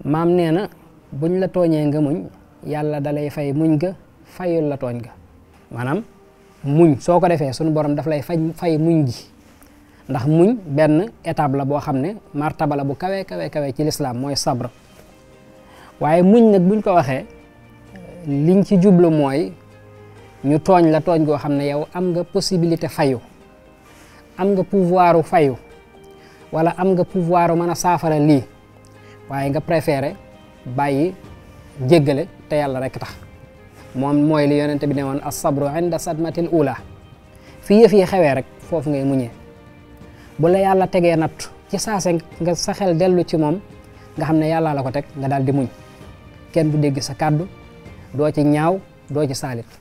maam nee na buñ la tooñee nga muñ yàlla dalay fay muñ ga fayul la tooñ ga maanaam muñ soo ko defee suñu borom daf lay fay fay muñ gi ndax muñ benn étape la boo xam ne martaba la bu kawe kawe kawe ci lislaam mooy sabre waaye muñ nag buñ ko waxee liñ ci jublu mooy ñu tooñ la tooñ goo xam ne yow am nga possibilité fayu am nga pouvoiru fayu wala am nga pouvoiru mën a saafara lii waaye nga préféré bàyyi jéggale te yàlla rek tax moom mooy li yonente bi ne woon as-sabru inda sadmatil ula fi yëf yi xewee rek foofu ngay muñee bu la yàlla tegee natt ci saase nga sa xel dellu ci moom nga xam ne yàlla la ko teg nga daal di muñ kenn du dégg sa kàddu doo ci ñaaw doo ci saalit